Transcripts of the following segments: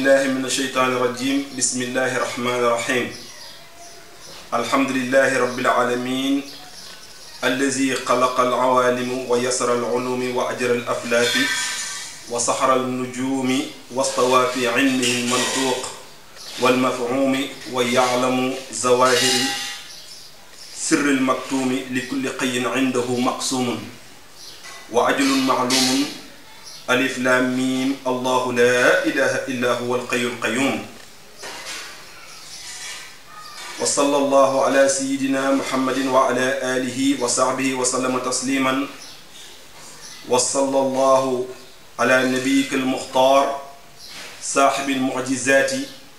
بالله من الشيطان الرجيم بسم الله الرحمن الرحيم الحمد لله رب العالمين الذي خلق العوالم ويسر العلوم وأجر الأفلاك وسحر النجوم واستوى في علمه المنطوق والمفهوم ويعلم زواهر سر المكتوم لكل قي عنده مقسوم وعجل معلوم ألف لام ميم الله لا إله إلا هو القي القيوم وصلى الله على سيدنا محمد وعلى آله وصحبه وسلم تسليما وصلى الله على نبيك المختار صاحب المعجزات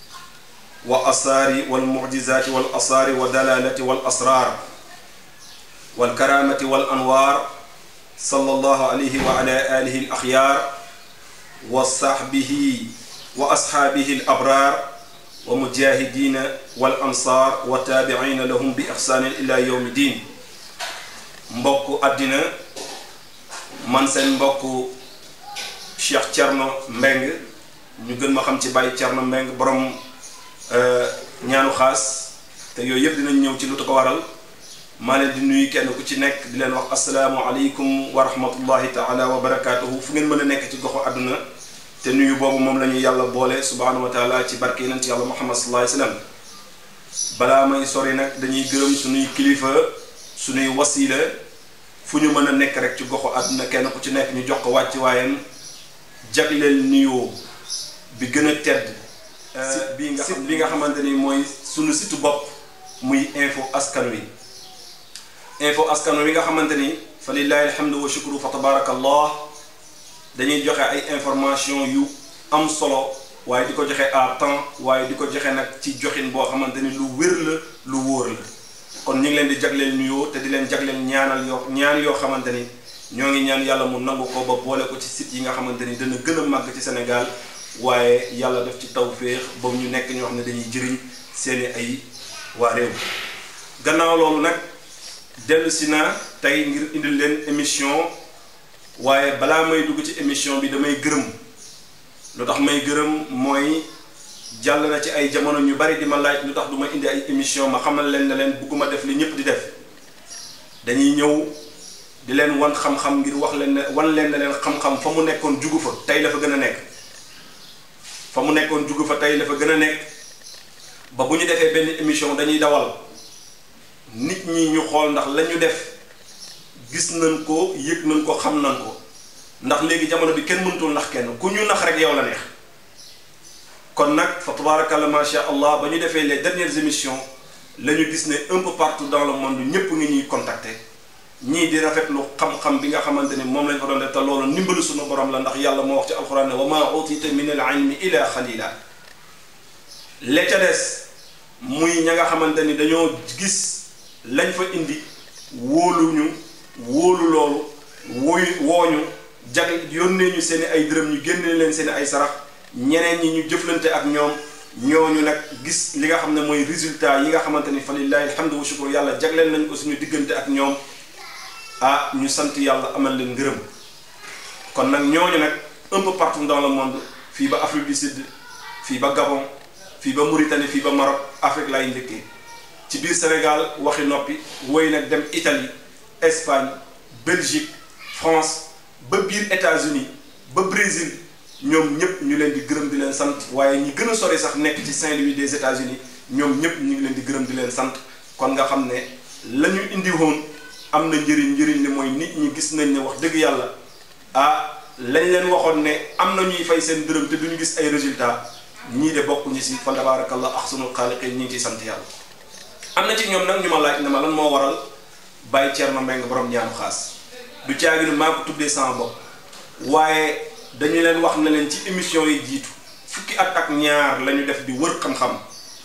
وأسار والمعجزات والأسار ودلالة والأسرار والكرامة والأنوار صلى الله عليه وعلى آله الأخيار وصحبه وأصحابه الأبرار ومجاهدين والأنصار وتابعين لهم بإحسان إلى يوم الدين mbokk àddina man seen mbokk Cheikh Thierno Mbeng ñu gën ma xam ci Baye Thierno Mbeng borom ñaanu xaas te yooyu yëpp dinañ ñëw ci lu ko waral maa leen di nuyu kenn ku ci nekk di leen wax asalaamualeykum wa rahmatullahi taala wa barakaatuhu fu ngeen mën a nekk ci goxu àdduna te nuyu boobu moom la ñu yàlla boole subhaanahu wa taala ci barke yonent yàlla muhammad sallallahu alayhi wasallam balaa may sori nag dañuy gërëm suñuy kilifa suñuy wasiila fu ñu mën a nekk rek ci goxu àdduna kenn ku ci nekk ñu jox ko wàcc waayam jagleel nuyoo bi gën a tedd site bi nga xam bi nga xamante ni mooy suñu site bopp muy info askan wi info askan wi nga xamante ni fa lillahi alhamdu wa shukru fa tabarakallah dañuy joxe ay information yu am solo waaye di ko joxe à temps waaye di ko joxe nag ci joxin boo xamante ni lu wér la lu wóor la kon ñu ngi leen di jagleel nuyoo te di leen jagleel ñaanal yoo ñaan yoo xamante ni ñoo ngi ñaan yàlla mu nangu ko ba boole ko ci site yi nga xamante ni dana gën a màgg ci Sénégal waaye yàlla def ci tawféex ba ñu nekk ñoo xam ne dañuy jëriñ seeni ay waa réew gannaaw loolu nag dellu si naa tey ngir indil leen émission waaye balaa may dugg ci émission bi damay gërëm lu tax may gërëm mooy jàll na ci ay jamono ñu bari di ma laaj lu tax du ma indi ay émission ma xamal leen ne leen bugguma def li ñëpp di def dañuy ñëw di leen wan xam-xam ngir wax leen ne wan leen ne leen xam-xam fa mu nekkoon jugu fa tey la fa gën a nekk fa mu nekkoon jugu fa tey la fa gën a nekk ba bu ñu defee benn émission dañuy dawal nit ñi ñu xool ndax la ñu def gis nañ ko yëg nañ ko xam nañ ko ndax léegi jamono bi kenn mënutul nax kenn ku ñu nax rek yow la neex kon nag fa tabarakallah macha allah ba ñu defee les dernières émissions la ñu gis ne un peu partout dans le monde ñëpp ngi ñuy contacter ñii di rafetlu xam-xam bi nga xamante ni moom lañ fa doon def te loolu ndimbalu suñu borom la ndax yàlla moo wax ci alxuraan ne wa maa utita min al ilmi ila xalila la ca des muy ña nga xamante ni dañoo gis lañ fa indi wóoluñu wóolu loolu wooy wooñu jag yónnee ñu seen i ay dërëm ñu génne leen seen i ay sarax ñeneen ñi ñu jëflante ak ñoom ñooñu nag gis li nga xam ne mooy résultat yi nga xamante ni fa lillahi alhamdu wa shukru yàlla jagleel nañ ko suñu diggante ak ñoom ah ñu sant yàlla amal leen ngërëm kon nag ñooñu nag un peu partout dans le monde fii ba Afrique du Sud fii ba Gabon fii ba Mauritanie fii ba Maroc Afrique laay njëkkee ci biir Sénégal waxi noppi woy nag dem Italie Espagne Belgique France ba biir États-Unis ba Brésil ñoom ñëpp ñu leen di gërëm di leen sant waaye ñi gën a sori sax nekk ci Saint-Louis des États-Unis ñoom ñëpp ñu ngi leen di gërëm di leen sant kon nga xam ne la ñu indi woon am na njëriñ njëriñ li mooy nit ñi gis nañ ne wax dëgg yàlla ah lañ leen waxoon ne am na ñuy fay seen dërëm te duñu gis ay résultats ñii de bokk ñi si fa tabarakallah ahsanul xaaliqiin ñi ngi ciy sant yàlla am na ci ñoom nag ñu ma laaj ne ma lan moo waral Baye Thierno Mbengue borom ñaanu xaas du caaginu maa ko tuddee sama bopp waaye dañu leen wax na leen ci émission yi jiitu fukki at ak ñaar la ñu def di wër xam-xam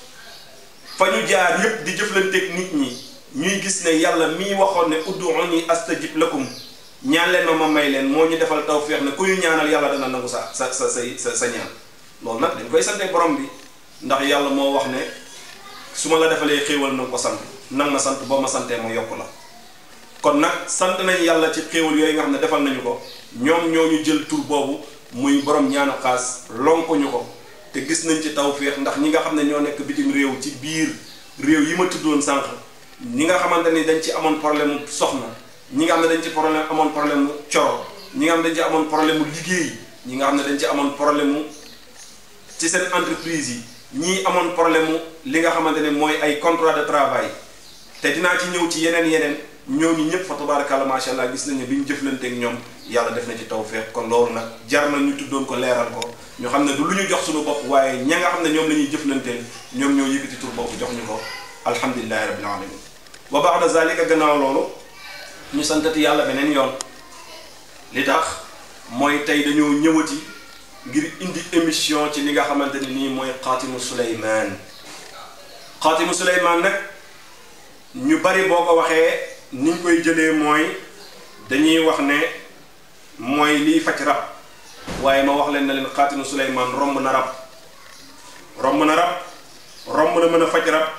fa ñu jaar yépp di jëflanteeg nit ñi ñuy gis ne yàlla mii waxoon ne ud'uuni astajib lakum ñaan leen ma ma may leen moo ñu defal tawféex ne ku ñu ñaanal yàlla dana nangu sa sa sa say sa sa ñaan loolu nag dañ koy sante borom bi ndax yàlla moo wax ne su ma la defalee xéewal na ko sant nag ma sant boo ma santee ma yokk la kon nag sant nañ yàlla ci xéewal yooyu nga xam ne defal nañu ko ñoom ñoo ñu jël tur boobu muy borom ñaanu xaas lonkuñu ko te gis nañ ci tawféex ndax ñi nga xam ne ñoo nekk bitim réew ci biir réew yi ma tuddoon sànq ñi nga xamante ni dañ ci amoon problème mu soxna ñi nga xam ne dañ ci problème amoon problème mu coro ñi nga xam ne dañ ci amoon problème mu liggéey ñi nga xam ne dañ ci amoon problème mu ci seen entreprise yi ñii amoon problème mu li nga xamante ne mooy ay contrat de travail te dinaa ci ñëw ci yeneen yeneen ñooñu ñëpp fa tabarakallah macha allah gis nañu bi ñu jëflanteeg ñoom yàlla def na ci tawfeex kon loolu nag jar na ñu tuddoon ko leeral ko ñu xam ne du lu ñu jox suñu bopp waaye ña nga xam ne ñoom la ñuy jëflanteel ñoom ñoo yëkkati tur bopp jox ñu ko alhamdulilahi rabbil alamin wa ba'da zalika gannaaw loolu ñu santati yàlla beneen yoon li tax mooy tey dañoo ñëwati ngir indi émission ci li nga xamante ne nii mooy xaatimu Suleymaan xaatimu Suleymaan nag ñu bari boo ko waxee niñ koy jëlee mooy dañuy wax ne mooy liy faj rab waaye ma wax leen ne leen xaatimu Suleymaan romb na rab romb na rab romb na mën a faj rab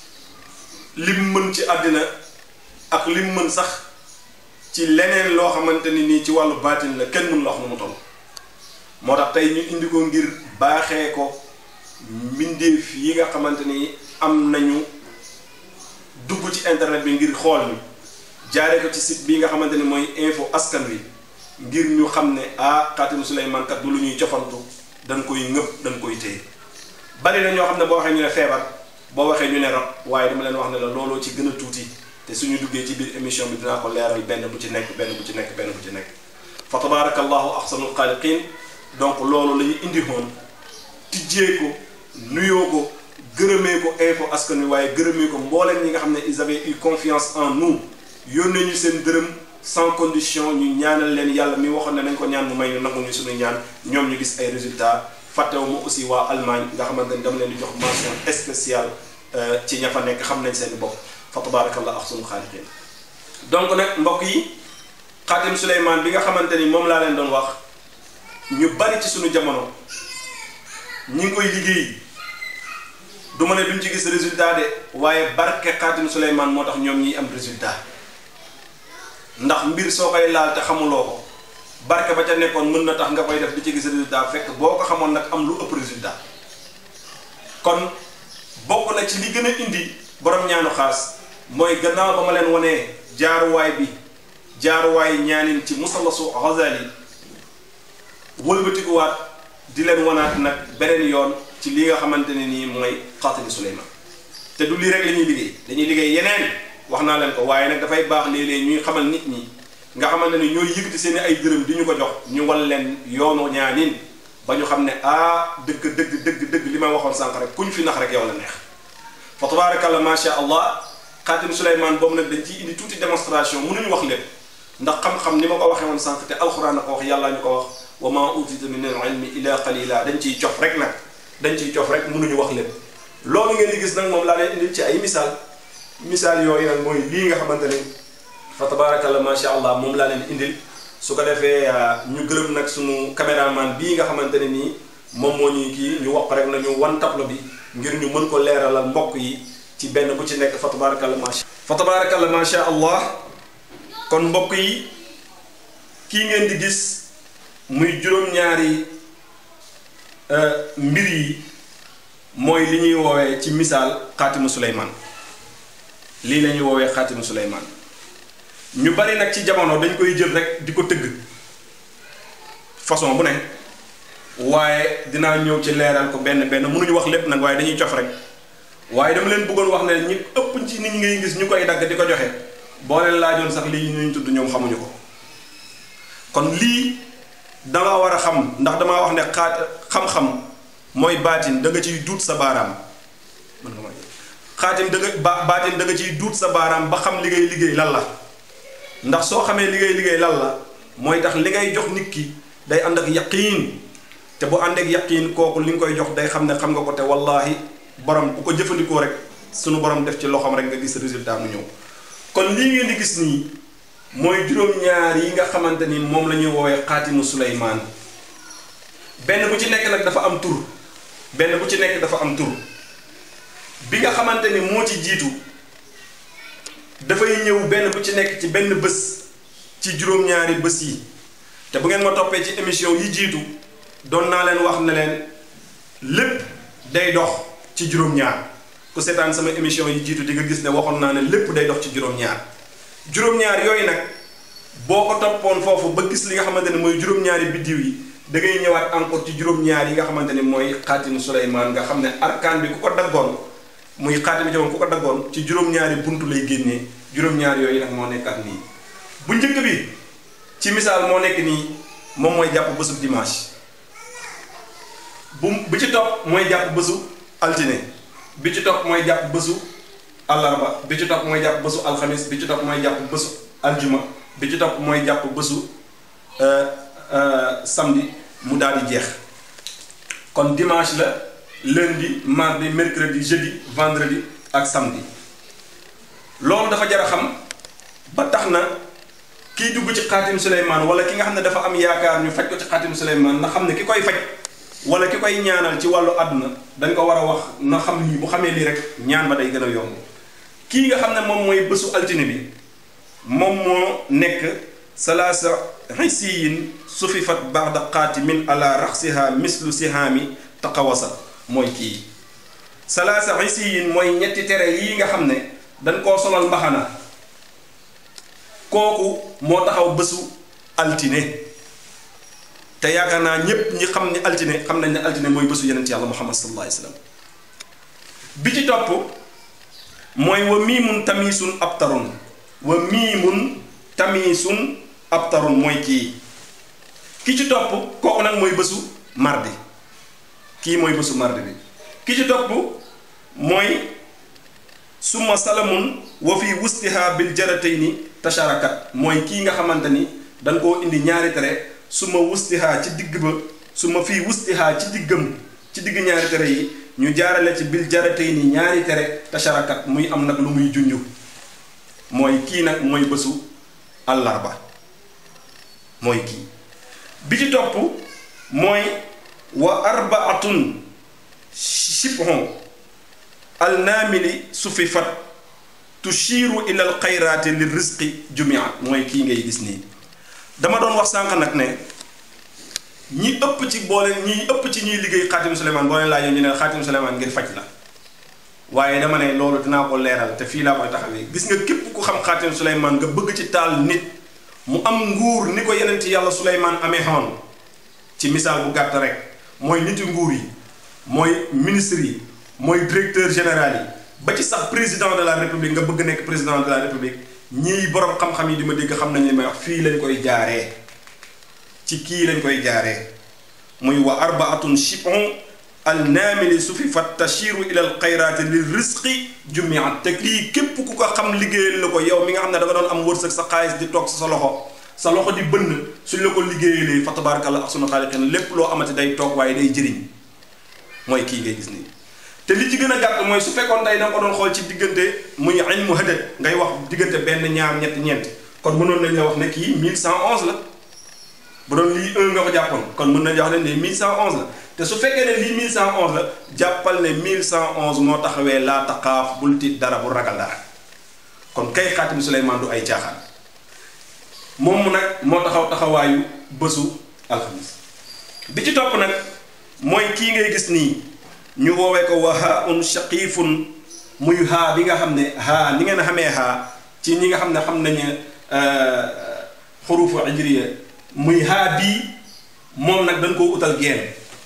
lim mën ci àddina ak lim mën sax ci leneen loo xamante ni nii ci wàllu baatin la kenn mën la wax nu mu toll moo tax tey ñu indi ko ngir baaxee ko mbindeef yi nga xamante ni am nañu dugg ci internet bi ngir xool ni jaaree ko ci site bi nga xamante ni mooy info askan wi ngir ñu xam ne ah xaatimu Suleymaan kat du lu ñuy cofantu dañ koy ngëpp dañ koy téye bari na ñoo xam ne boo waxee ñu ne feebar boo waxee ñu ne rab waaye dama leen wax ne la looloo ci gën a tuuti te suñu duggee ci biir émission bi dinaa ko leeral benn bu ci nekk benn bu ci nekk benn bu ci nekk fa tabarakallahu ahsanul xaaliqin donc loolu la ñu indi woon tijjee ko nuyoo ko gërëmee ko info askan wi waaye gërëmee ko mbooleem ñi nga xam ne ils avaient eu confiance en nous yónnee ñu seen dërëm sans condition ñu ñaanal leen yàlla mi waxoon ne nañ ko ñaan mu may ñu nangu ñu suñu ñaan ñoom ñu gis ay résultats fàttewu ma aussi waa Allemagne nga xamante ni dama leen di jox mention spéciale ci ña fa nekk xam nañ seen bopp fa tabarakallah ahsanu xaaliqin donc nag mbokk yi xaatim Suleymaan bi nga xamante ni moom laa leen doon wax ñu bari ci suñu jamono ñi ngi koy liggéey du ma ne duñ ci gis résultat de waaye barke xaatim Suleymaan moo tax ñoom ñiy am résultat ndax mbir soo koy laal te xamuloo ko barke ba ca nekkoon mën na tax nga koy def di ci gis résultat fekk boo ko xamoon nag am lu ëpp résultat kon bokk na ci li gën a indi borom ñaanu xaas mooy gannaaw ba ma leen wanee jaaruwaay bi jaaruwaay ñaanin ci musallasu Ghazali wëlbatikuwaat di leen wanaat nag beneen yoon ci li nga xamante ne nii mooy xaatimi Suleymaan te du lii rek la ñuy liggéey dañuy liggéey yeneen wax naa leen ko waaye nag dafay baax léeg-léeg ñuy xamal nit ñi nga xamante ne ñooy yëkkati seen ay dërëm di ñu ko jox ñu wal leen yoonu ñaanin ba ñu xam ne ah dëgg dëgg dëgg dëgg li may waxoon sànq rek kuñ fi nax rek yow la neex fa tabarakallah macha allah xaatim Suleymaan boobu nag dañ ciy indi tuuti démonstration mënuñu wax lépp ndax xam-xam ni ma ko waxee woon sànq te alxuraan a ko wax yàllaa ñu ko wax wa ma utita min al ilmi illa qalila dañ ciy cof rek nag dañ ciy cof rek mënuñu wax lépp loolu ngeen di gis nag moom laa leen indil ci ay misaal misaal yooyu nag mooy lii nga xamante ni fa tabarakallah macha allah moom laa leen indil su ko defee ñu gërëm nag sunu caméraman bii nga xamante ne nii moom moo ñuy kii ñu wax rek nañu wan tableau bi ngir ñu mën ko leeralal mbokk yi ci benn bu ci nekk fa tabarakallah macha fa tabarakallah macha allah kon mbokk yi kii ngeen di gis muy juróom-ñaari mbir yi mooy li ñuy woowee ci misaal xaatimu Suleymaan lii la ñuy woowee xaatimu Suleymaan ñu bari nag ci jamono dañ koy jël rek di ko tëgg façon bu ne waaye dinaa ñëw ci leeral ko benn benn mënuñu wax lépp nag waaye dañuy cof rek waaye dama leen bëggoon wax ne ñi ëpp ci nit ñi ngay gis ñu koy dagg di ko joxe boo leen laajoon sax lii ñu tudd ñoom xamuñu ko kon lii danga war a xam ndax damaa wax ne xaat xam-xam mooy baatin da nga ciy duut sa baaraam mën nga may xaatim da nga ba baatin da nga ciy duut sa baaraam ba xam li ngay liggéey lan la ndax soo xamee li ngay liggéey lan la mooy tax li ngay jox nit ki day ànd ak yaqiin te bu ànd ak yaqiin kooku li nga koy jox day xam ne xam nga ko te wallaahi borom bu ko jëfandikoo rek sunu borom def ci loxoom rek nga gis résultat mu ñëw kon lii ngeen di gis nii mooy juróom-ñaar yi nga xamante ni moom la ñuy woowee xaatimu Suleymaan benn bu ci nekk nag dafa am tur benn bu ci nekk dafa am tur bi nga xamante ni moo ci jiitu dafay ñëw benn bu ci nekk ci benn bés ci juróom-ñaari bés yi te bu ngeen ma toppee ci émission yi jiitu doon naa leen wax ne leen lépp day dox ci juróom-ñaar ku seetaan sama émission yi jiitu di nga gis ne waxoon naa ne lépp day dox ci juróom-ñaar juróom-ñaar yooyu nag boo ko toppoon foofu ba gis li nga xamante ne mooy juróom-ñaari biddiw yi da ngay ñëwaat encore ci juróom-ñaar yi nga xamante ne mooy xaatimu Suleymaan nga xam ne arkaan bi ku ko daggoon muy xaatimu jamono ku ko daggoon ci juróom-ñaari buntu lay génnee juróom-ñaar yooyu nag moo nekkaat nii bu njëkk bi ci misaal moo nekk nii moom mooy jàpp bésu dimanche bu bi ci topp mooy jàpp bésu altine bi ci topp mooy jàpp bésu àllarba bi ci topp mooy jàpp bésu alxamis bi ci topp mooy jàpp bésu aljuma bi ci topp mooy jàpp bésu samedi mu daal di jeex kon dimanche la lundi mardi mercredi jeudi vendredi ak samedi loolu dafa jar a xam ba tax na kiy dugg ci xaatim Suleymaan wala ki nga xam ne dafa am yaakaar ñu faj ko ci xaatim Suleymaan na xam ne ki koy faj wala ki koy ñaanal ci wàllu àdduna dañ ko war a wax na xam lii bu xamee lii rek ñaan ba day gën a yomb kii nga xam ne moom mooy bésu altine bi moom moo nekk salaasa xisiyin sufifat baxda xaatimin ala raxsiha mislu sihaami taqawasa mooy kii salaasa xisiyin mooy ñetti tere yii nga xam ne dañ koo solal mbaxana kooku moo taxaw bésu altine te yaakaar naa ñépp ñi xam ni altine xam nañ ne altine mooy bésu yenent yàlla muhammad sallallahu alayhi wa sallam bi ci topp mooy wa miimun tamiisun abtarun wa miimun tamiisun abtarun mooy kii ki ci topp kooku nag mooy bésu mardi kii mooy bésu mardi bi ki ci topp mooy summa salamun wa fi wustiha bil jaratayni tasharakat mooy kii nga xamante ni dañ koo indi ñaari tere suma wustiha ci digg ba suma fii wustiha ci diggam ci digg ñaari tere yi ñu jaarale ci bil jaratayni ñaari tere tasharakat muy am nag lu muy junju mooy kii nag mooy bésu àllarba mooy kii bi ci topp mooy wa arbaatun shibhon alnaamili sufifat tushiru ila al xayraati li risqi jumia mooy kii ngay gis nii dama doon wax sànq nag ne ñi ëpp ci boole ñi ëpp ci ñuy liggéey xaatimu Suleymaan boo leen laajee ñu ne xaatimu Suleymaan ngir faj la waaye dama ne loolu dinaa ko leeral te fii laa koy taxawee gis nga képp ku xam xaatimu Suleymaan nga bëgg ci taal nit mu am nguur ni ko yeneen ci yàlla Suleymaan amee xamoon ci misaal bu gàtt rek mooy niti nguur yi mooy ministre yi mooy directeur général yi ba ci sax président de la république nga bëgg nekk président de la république ñii borom xam-xam yi di ma dégg xam nañ li may wax fii lañ koy jaaree ci kii lañ koy jaaree muy wa arbaatun shibon al naamili su fi fat tashiru ila al xayraati li risqi jumiat te lii képp ku ko xam liggéeyal la ko yow mi nga xam ne da nga doon am wërsëg sa xaalis di toog sa loxo sa loxo di bënn suñ la ko liggéeyalee fa tabarakallah ak sunu xaaliqin lépp loo amati day toog waaye day jëriñ mooy kii ngay gis nii te li ci gën a gàtt mooy su fekkoon tey da nga ko doon xool ci diggante muy ilmu hadad ngay wax diggante benn ñaar ñett ñeent kon mënoon nañ la wax ne kii 1111 la bu doon lii 1 nga ko jàppoon kon mën nañ wax ne lii 1111 la te su fekkee ne lii 1111 la jàppal ne 1111 moo taxawee laa taqaaf bul tiit dara bu ragal dara kon kay xaatim Suleymaan du ay caaxaan moom nag moo taxaw taxawaayu bésu alxamis bi ci topp nag mooy kii ngay gis nii ñu woowee ko wa haa un shaqiifun muy haa bi nga xam ne haa ni ngeen xamee haa ci ñi nga xam ne xam nañu xurufu ijriya muy haa bii moom nag dañ koo utal geen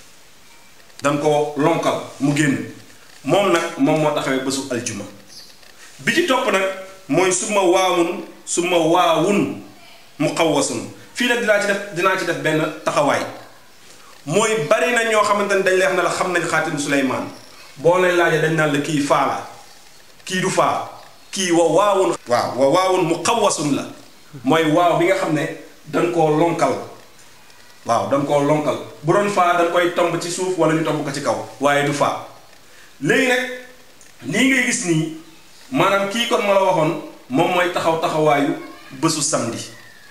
dañ ko lonkal mu génn moom nag moom moo taxawee bésu aljuma bi ci topp nag mooy suma waawun suma waawun mu xawwasun fii nag dinaa ci def dinaa ci def benn taxawaay mooy bari na ñoo xamante ne dañ lay wax ne la xam nañ xaatim Suleymaan boo leen laajee dañ naan la kii faa la kii du faa kii wa waawun waaw wa waawun mu xawwasun la mooy waaw bi nga xam ne dañ koo lonkal waaw dañ koo lonkal bu doon faa dañ koy tomb ci suuf wala ñu tomb ko ci kaw waaye du faa léegi nag lii ngay gis nii maanaam kii kon ma la waxoon moom mooy taxaw taxawaayu bésu samedi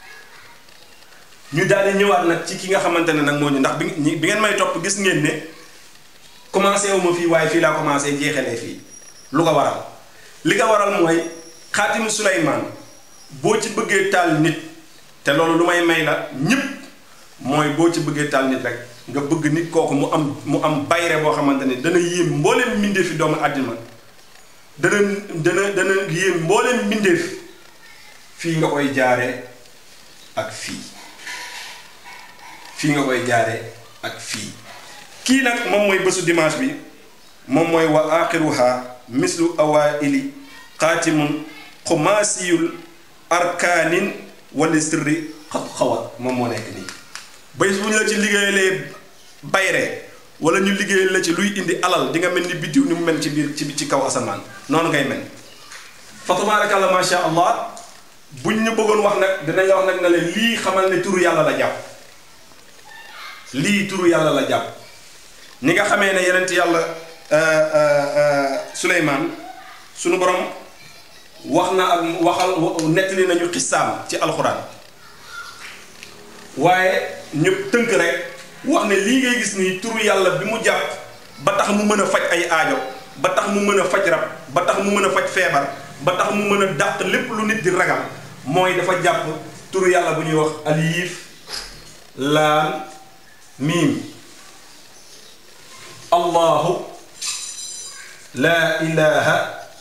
ñu daal di ñëwaat nag ci ki nga xamante ne nag moo ñu ndax bi bi ngeen may topp gis ngeen ne commencé wu ma fii waaye fii laa commencé jeexalee fii lu ko waral li ko waral mooy xaatimu Suleymaan boo ci bëggee taal nit te loolu lu may may la ñëpp mooy boo ci bëggee taal nit rek nga bëgg nit kooku mu am mu am bayre boo xamante ne dana yéem mbooleem mbindeefi doomu àddina dana dana dana yéem mbooleem mbindeef fii nga koy jaare ak fii fii nga koy jaare ak fii kii nag moom mooy bésu dimanche bi moom mooy wa axiruha mislu awaili xaatimun xumaasiyul arkaanin wala sirri xat xawat moom moo nekk nii bés bu ñu la ci liggéeyalee bayre wala ñu liggéeyal la ci luy indi alal di nga mel ni biddiw ni mu mel ci biir ci ci kaw asamaan noonu ngay mel fa tabarakallah ma sha allah buñ ñu bëggoon wax nag dinañ la wax nag ne la lii xamal ne turu yàlla la jàpp lii turu yàlla la jàpp ni nga xamee ne yenent yàlla Suleymaan sunu borom wax na ak waxal nettali nañu xisaam ci alxuraan waaye ñu tënk rek wax ne lii ngay gis nii turu yàlla bi mu jàpp ba tax mu mën a faj ay aajo ba tax mu mën a faj rab ba tax mu mën a faj feebar ba tax mu mën a dàq lépp lu nit di ragal mooy dafa jàpp turu yàlla bu ñuy wax alif laam miim allahu laa ilaha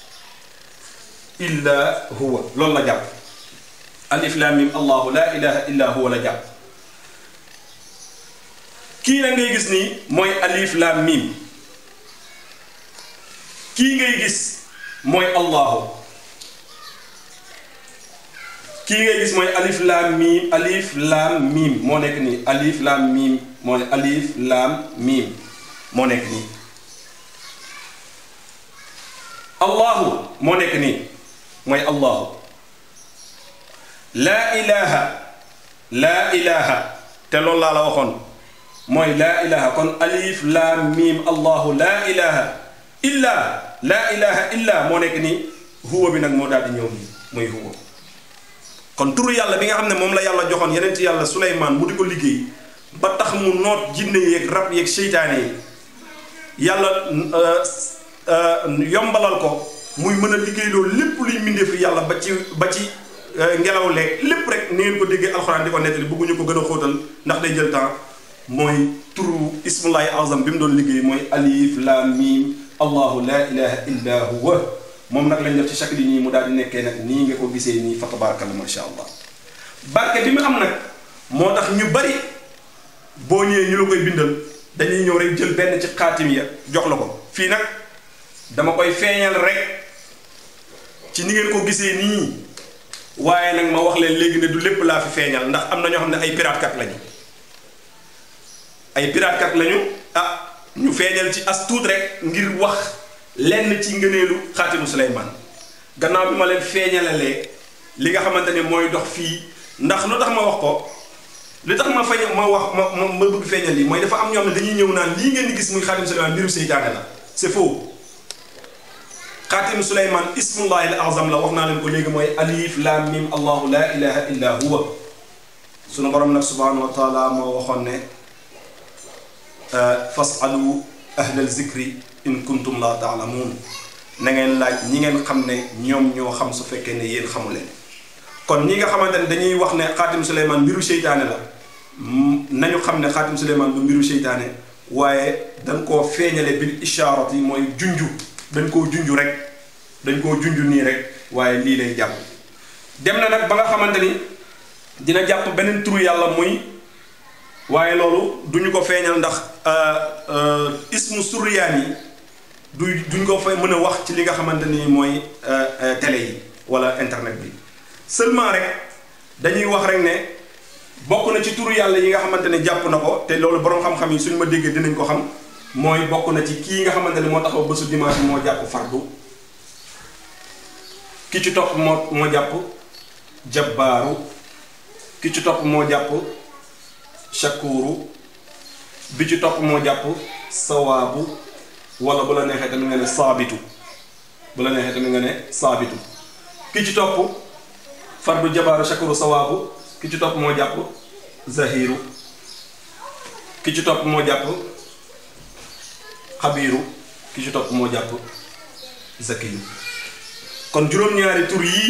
illa huwa loolu la jàpp alif laam miim allahu laa ilaha illa huwa la jàpp kii na ngay gis nii mooy alif laam miim kii ngay gis mooy allahu kii ngay gis mooy alif laam miim alif laam miim moo nekk nii alif laam miim mooy alif laam miim moo nekk nii allahu moo nekk nii mooy allahu laa ilaha laa ilaha te loolu laa la waxoon mooy laa ilaha kon alif laam miim allahu laa ilaha illa laa ilaha illa moo nekk nii huwa bi nag moo daal di ñëw nii mooy huwa kon turu yàlla bi nga xam ne moom la yàlla joxoon yeneen ci yàlla Suleymaan mu di ko liggéey ba tax mu noot jinne yeeg rab yeeg seytaane yi yàlla yombalal ko muy mën a liggéey loolu lépp luy mbindeefu yàlla ba ci ba ci ngelaw leeg lépp rek ni ngeen ko déggee alxuraan di ko nettali bëgguñu ko gën a xóotal ndax day jël temps mooy turu ismullahi azam bi mu doon liggéey mooy alif lam mim allahu la ilaha illa huwa moom nag lañ def ci chaque nii mu daal di nekkee nag nii nga ko gisee nii fa tabarakallah masha allah barke bi mu am nag moo tax ñu bari boo ñëwee ñu la koy bindal dañuy ñëw rek jël benn ci xaatim ya jox la ko fii nag dama koy feeñal rek ci ni ngeen ko gisee nii waaye nag ma wax leen léegi ne du lépp laa fi feeñal ndax am na ñoo xam ne ay piraatkat lañu ay piraatkat lañu ah ñu feeñal ci as tuut rek ngir wax lenn ci ngëneelu xaatimu Suleymaan gannaaw bi ma leen feeñalalee li nga xamante ne mooy dox fii ndax lu tax ma wax ko li tax ma fañ ma wax ma ma ma bëgg feeñal lii mooy dafa am ñoo xam ne dañuy ñëw naan lii ngeen di gis muy xaatimu Suleymaan mbiru seytaane la c'est faux xaatimu Suleymaan ismullahi al azam la wax naa leen ko léegi mooy alif lam mim allahu la ilaha illa huwa sunu borom nag subhanahu wa taala moo waxoon ne fasalu ahlal zikri in kuntum la taalamuun na ngeen laaj ñi ngeen xam ne ñoom ñoo xam su fekkee ne yéen xamu leen kon ñi nga xamante ne dañuy wax ne xaatim Suleymaan mbiru seytaane la nañu xam ne xaatim Suleymaan du mbiru seytaane waaye dañ koo feeñale bil ishaarati mooy junju dañ koo junju rek dañ koo junju nii rek waaye lii lay jàpp dem na nag ba nga xamante ni dina jàpp beneen turu yàlla muy waaye loolu duñu ko feeñal ndax ismu suryaan yi du duñ ko fa mën a wax ci li nga xamante ni mooy télé yi wala internet bi seulement rek dañuy wax rek ne bokk na ci turu yàlla yi nga xamante ne jàpp na ko te loolu borom xam-xam yi suñu ma déggee dinañ ko xam mooy bokk na ci kii nga xamante ne moo taxaw bésu dimanche moo jàpp fardu ki ci topp moo moo jàpp jabbaaru ki ci topp moo jàpp shakuru bi ci topp moo jàpp sawaabu wala bu la neexee tamit nga ne saabitu bu la neexee tamit nga ne saabitu ki ci topp fardu jabaaru shakuru sawaabu ki ci topp moo jàpp zahiru ki ci topp moo jàpp xabiiru ki ci topp moo jàpp zakiyu kon juróom-ñaari tur yii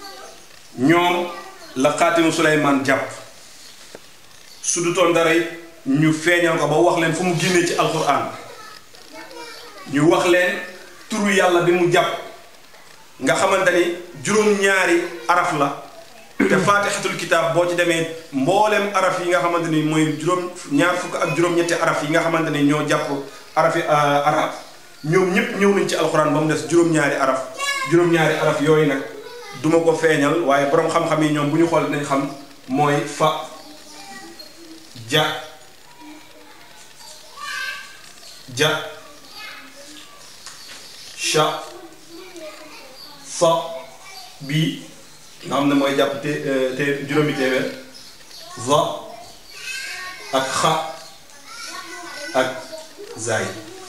ñoom la xaatimu Suleymaan jàpp su du toon dara it ñu feeñal ko ba wax leen fu mu génnee ci alquran ñu wax leen turu yàlla bi mu jàpp nga xamante ni juróom-ñaari araf la te faatixatul kitaab boo ci demee mboolem araf yi nga xamante ni mooy juróom ñaar fukk ak juróom-ñetti araf yi nga xamante ni ñoo jàpp arafi arab ñoom ñëpp ñëw nañ ci alxuraan ba mu des juróom-ñaari araf juróom-ñaari araf yooyu nag duma ko feeñal waaye borom xam-xam yi ñoom bu ñu xool dinañ xam mooy fa ja ja sha sa bii nga xam ne mooy jàpp te te juróomi téeméer za ak xa ak zaay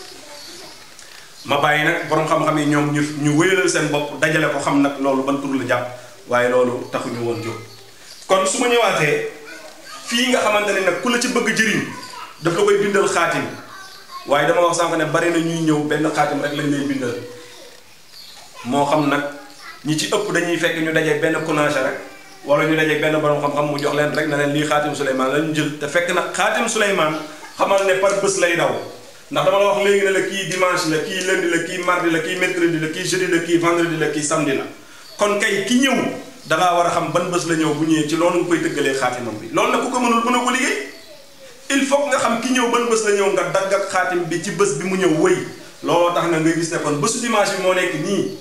ma bàyyi nag borom xam-xam yi ñoom ñu ñu wéyalal seen bopp dajale ko xam nag loolu ban tur la jàpp waaye loolu taxuñu woon jóg kon su ma ñëwaatee fii nga xamante ne nag ku la ci bëgg jëriñ daf la koy bindal xaatim waaye dama wax sànq ne bari na ñuy ñëw benn xaatim rek lañ lay bindal moo xam nag ñi ci ëpp dañuy fekk ñu dajee benn kunaasa rek wala ñu dajee benn borom xam-xam mu jox leen rek na leen lii xaatim Souleymane la ñu jël te fekk nag xaatim Souleymane xamal ne par bés lay daw ndax dama la wax léegi ne la kii dimanche la kii lundi la kii mardi la kii mercredi la kii jeudi la kii vendredi la kii samedi la kon kay ki ñëw dangaa war a xam ban bés la ñëw bu ñëwee ci loolu nga koy tëggalee xaatimam bi loolu nag ku ko mënul mën a ko liggéey il faut nga xam ki ñëw ban bés la ñëw nga dagg ak xaatim bi ci bés bi mu ñëw wëy looloo tax na nga gis ne kon bésu dimanche bi moo nekk nii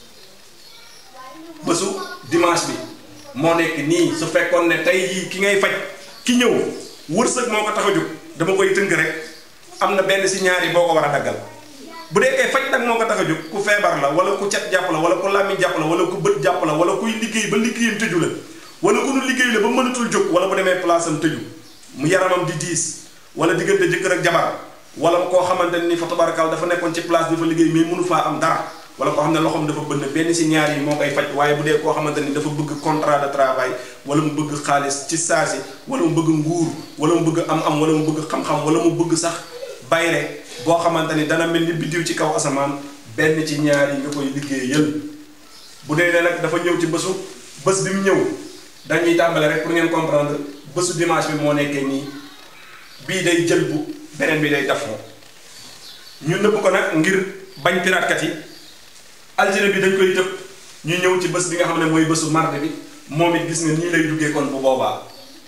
bésu dimanche bi moo nekk nii su fekkoon ne tey jii ki ngay faj ki ñëw wërsëg moo ko tax a jóg dama koy tënk rek am na benn si ñaar yi boo ko war a daggal bu dee kay faj nag moo ko tax a jóg ku feebar la wala ku cet jàpp la wala ku làmmiñ jàpp la wala ku bët jàpp la wala kuy liggéey ba liggéeyam tëju la wala ku nu liggéey la ba mënatul jóg wala bu demee place am tëju mu yaramam di diis wala diggante jëkkër ak jabar wala koo xamante ni fa tabarakal dafa nekkoon ci place di fa liggéey mais mënu faa am dara wala koo xam ne loxoom dafa bënn benn si ñaar yi moo koy faj waaye bu dee koo xamante ni dafa bëgg contrat de travail wala mu bëgg xaalis ci saasi wala mu bëgg nguur wala mu bëgg am-am wala mu bëgg xam-xam wala mu bëgg sax bayre boo xamante ni dana mel ni biddiw ci kaw asamaan benn ci ñaar yi nga koy liggéeyal bu dee ne nag dafa ñëw ci bésu bés bi mu ñëw dañuy tàmbale rek pour ngeen comprendre bésu dimanche bi moo nekkee nii bii day jël bu beneen bi day daf ñu nëbb ko nag ngir bañ piraatkat yi altine bi dañ koy tëb ñu ñëw ci bés bi nga xam ne mooy bésu mardi bi moom it gis nga nii lay duggee kon bu boobaa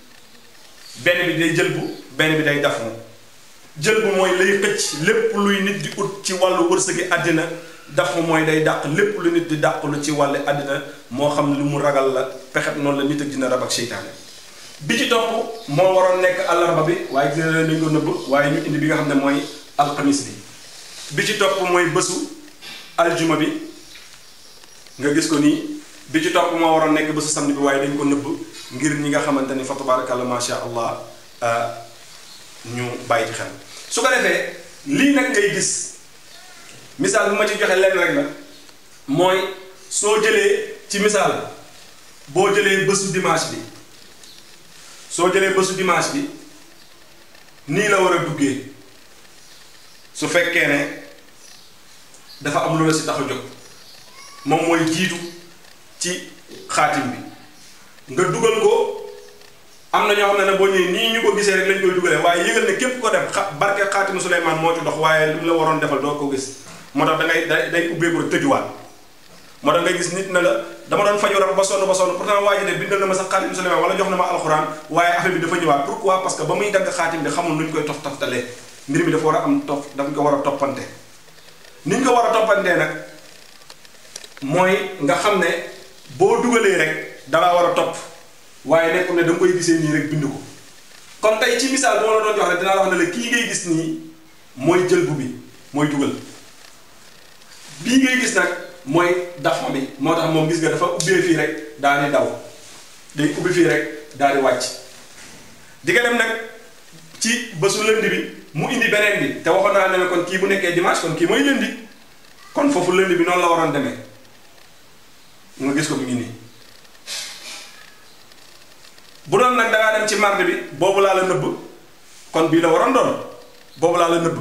benn bi day jël bu benn bi day daf jël bu mooy lay xëcc lépp luy nit di ut ci wàllu wërsëgi àddina daf mooy day dàq lépp lu nit di dàqulu ci wàllu àddina moo xam lu mu ragal la pexet noonu la nit ak dina rab ak seytaane bi ci topp moo waroon nekk àllarba bi waaye gis na nañ ko nëbb waaye ñu indi bi nga xam ne mooy alxamis bi bi ci topp mooy bésu aljuma bi nga gis ko nii bi ci topp moo waroon nekk bésu samedi bi waaye dañ ko nëbb ngir ñi nga xamante ni fa tabarakallah masha allah ñu bàyyi ci xel su ko defee lii nag ngay gis misaal bu ma ci joxe lenn rek la mooy soo jëlee ci misaal boo jëlee bésu dimanche bi soo jëlee bésu dimanche bi nii la war a duggee su fekkee ne dafa am lu la si tax a jóg moom mooy jiitu ci xaatim bi nga dugal ko am na ñoo xam ne ne boo ñëwee nii ñu ko gisee rek lañ koy dugalee waaye yëgal ne képp ko def xa barke xaatimu Suleymaan moo ci dox waaye li mu la waroon defal doo ko gis moo tax da ngay day day ubbeeku rek tëjuwaat moo tax ngay gis nit na la dama doon faju rab ba sonn ba sonn pourtant waa ji de bindal na ma sax xaatimu Suleymaan wala jox na ma alxuraan waaye affaire bi dafa ñëwaat pourquoi parce que ba muy dagg xaatim bi xamul nu ñu koy tof toftalee mbir mi dafa war a am topp dafa ko war a toppante ni ñu ko war a toppantee nag mooy nga xam ne boo dugalee rek dangaa war a topp waaye nekkul ne da nga koy gisee nii rek bind ko kon tey ci misaal bu ma la doon jox rek dinaa la wax ne la kii ngay gis nii mooy jël bu bi mooy dugal bii ngay gis nag mooy dafa bi moo tax moom gis nga dafa ubbee fii rek daal di daw day ubbi fii rek daal di wàcc di nga dem nag ci bésu lënd bi mu indi beneen bi te waxoon naa ne kon kii bu nekkee dimanche kon kii mooy lëndi kon foofu lënd bi noonu la waroon demee nga gis ko mu ngi nii bu doon nag dangaa dem ci mardi bi boobu laa la nëbb kon bii la waroon doon boobu laa la nëbb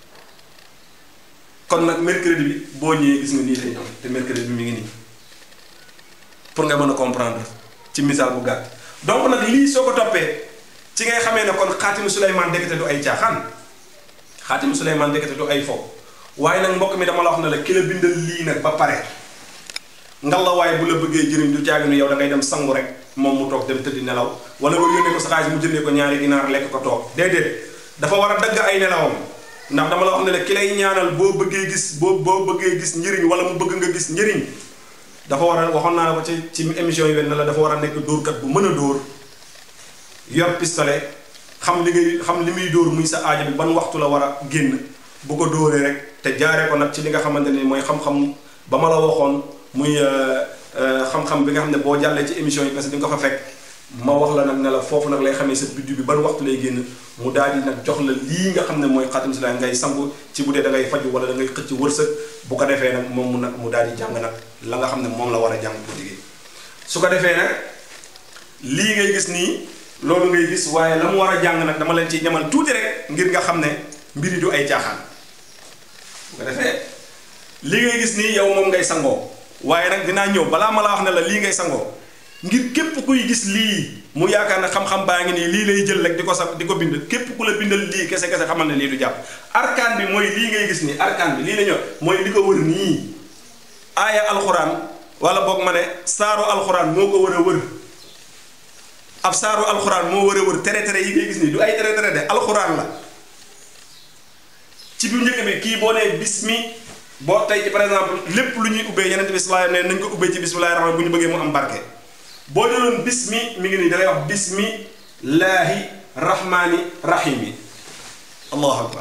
kon nag mercredi bi boo ñëwee gis nga nii lay ñëw te mercredi bi mi ngi nii pour nga mën a comprendre ci misaal bu gàtt donc nag lii soo ko toppee ci ngay xamee ne kon xaatimu Suleymaan ndekete du ay caaxaan xaatimu Suleymaan ndekete du ay fo waaye nag mbokk mi dama la wax ne la ki la bindal lii nag ba pare ngalla waaye bu la bëggee jëriñ du caagi nu yow da ngay dem sangu rek moom mu toog dem tëddi nelaw wala nga yónnee ko sa xaalis mu jëndee ko ñaari ginaar lekk ko toog déedéet dafa war a dagg ay nelawam ndax dama la wax ne la ki lay ñaanal boo bëggee gis boo boo bëggee gis njëriñ wala mu bëgg nga gis njëriñ dafa war a waxoon naa la ko ci ci émission yi wenn la dafa war a nekk dóorkat bu mën a dóor yor pistolet xam li ngay xam li muy dóor muy sa aajo bi ban waxtu la war a génn bu ko dóoree rek te jaaree ko nag ci li nga xamante ni mooy xam-xam ba ma la waxoon muy xam-xam bi nga xam ne boo jàllee ci émission yi parce que di nga ko fa fekk ma wax la nag ne la foofu nag lay xamee sa biddu bi ban waxtu lay génn mu daal di nag jox la lii nga xam ne mooy xatim si la ngay sangu ci bu dee da ngay faju wala da ngay xëcc wërsëg bu ko defee nag moom mu nag mu daal di jàng nag la nga xam ne moom la war a jàng bu digee su ko defee nag lii ngay gis nii loolu ngay gis waaye la mu war a jàng nag dama leen ci ñamal tuuti rek ngir nga xam ne mbiri du ay caaxaan bu ko defee lii ngay gis nii yow moom ngay sangoo waaye nag dinaa ñëw balaa ma la wax ne la lii ngay sangoo ngir képp kuy gis lii mu yaakaar ne xam-xam baa ngi nii lii lay jël rek di ko sa di ko bind képp ku la bindal lii kese kese xamal ne lii du jàpp arkaan bi mooy lii ngay gis nii arkaan bi lii la ñëw mooy li ko wër nii aaya alxuraan wala boog ma ne saaru alxuraan moo ko war a wër ab saaru alxuraan moo war a wër tere tere yi ngay gis nii du ay tere tere de alxuraan la ci bu njëkk bi kii boo nee bismi boo tey ci par exemple lépp lu ñuy ubbee yeneen bi sallallahu alayhi wasallam ne nañ ko ubbee ci bismillahi rahmaan bu ñu bëggee mu am barke boo jëloon bismi mi ngi nii da ngay wax bismillaahi rahmaani rahimi allahu akbar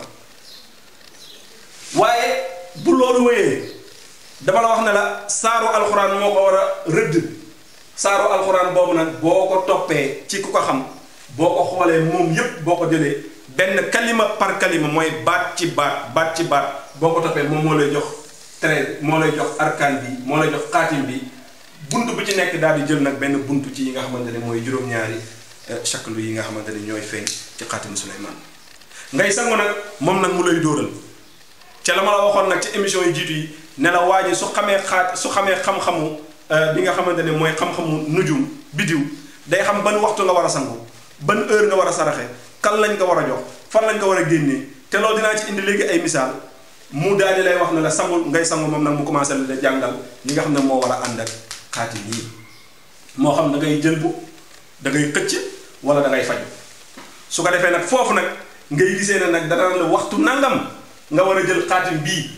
waaye bu loolu wéyee dama la wax ne la saaru alxuraan moo ko war a rëdd saaru alxuraan boobu nag boo ko toppee ci ku ko xam boo ko xoolee moom yépp boo ko jëlee benn kalima par kalima mooy baat ci baat baat ci baat boo ko toppee moom moo lay jox trait moo lay jox arkaan bi moo lay jox xaatim bi bunt bu ci nekk daal di jël nag benn bunt ci yi nga xamante ne mooy juróom-ñaari chaklu yi nga xamante ne ñooy feeñ ci xaatimu Suleymaan ngay sangu nag moom nag mu lay dóoral ca la ma la waxoon nag ci émission yi jiitu yi ne la waa ji su xamee xaat su xamee xam-xamu bi nga xamante ne mooy xam-xamu nujum bidiw day xam ban waxtu nga war a sangu ban heure nga war a saraxe kan lañ ko war a jox fan lañ ko war a génnee te loolu dinaa ci indi léegi ay misaal mu daal di lay wax ne la sangu ngay sangu moom nag mu commencé la jàngal li nga xam ne moo war a ànd ak xaatim yii moo xam da ngay jël bu da ngay xëcc wala da ngay faj su ko defee nag foofu nag ngay gisee ne nag dana la waxtu nangam nga war a jël xaatim bii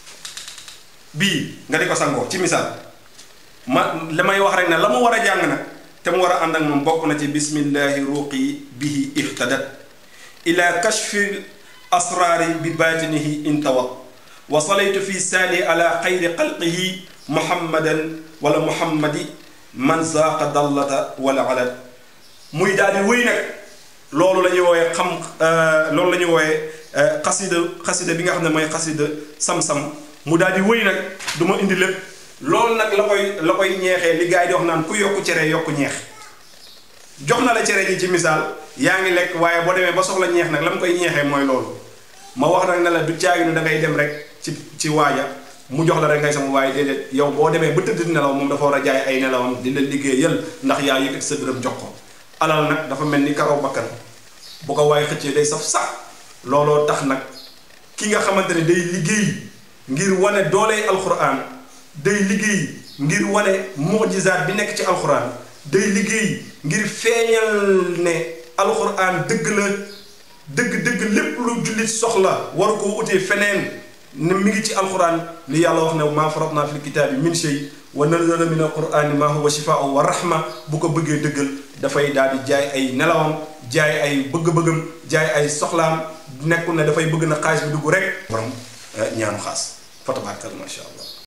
bii nga di ko sangoo ci misaal ma li may wax rek ne la mu war a jàng nag te mu war a ànd ak moom bokk na ci bismillahi ruqi bihi ihtadat ila kashfi asraari bi baatinihi intawat wa salaytu fi saani ala xayri xalqihi muhammadan wala muhammadi man zaaqa dallata wala alad muy daal di wéy nag loolu la ñuy wooyee xam loolu la ñuy wooyee xasida xasida bi nga xam ne mooy xasida sam-sam mu daal di wéy nag du ma indi lépp loolu nag la koy la koy ñeexee li gars yi di wax naan ku yokku cere yokku ñeex jox na la cere ji ci misaal yaa ngi lekk waaye boo demee ba soxla ñeex nag la mu koy ñeexee mooy loolu ma wax nag ne la du caaginu da ngay dem rek ci ci waaja mu jox la rek ngay sama waaye déedéet yow boo demee ba tëdd nelaw moom dafa war a jaay ay nelawam di la liggéeyal ndax yaa yëkkati sa dërëm jox ko alal nag dafa mel ni karaw bakkan bu ko waaye xëccee day saf sax looloo tax nag ki nga xamante ne day liggéey ngir wane dooley alxuraan day liggéey ngir wane mujizaat bi nekk ci alxuraan day liggéey ngir feeñal ne alxuraan dëgg la dëgg-dëgg lépp lu jullit soxla waru ko utee feneen ne mi ngi ci alxuraan li yàlla wax ne maa faratna fil kitaabi min shay wa nazala min alqurani ma huwa shifaau wa rahma bu ko bëggee dëggal dafay daal di jaay ay nelawam jaay ay bëgg-bëggam jaay ay soxlaam nekkul ne dafay bëgg na xaalis bi dugg rek borom ñaanu xaas fa tabaarkalla macha allah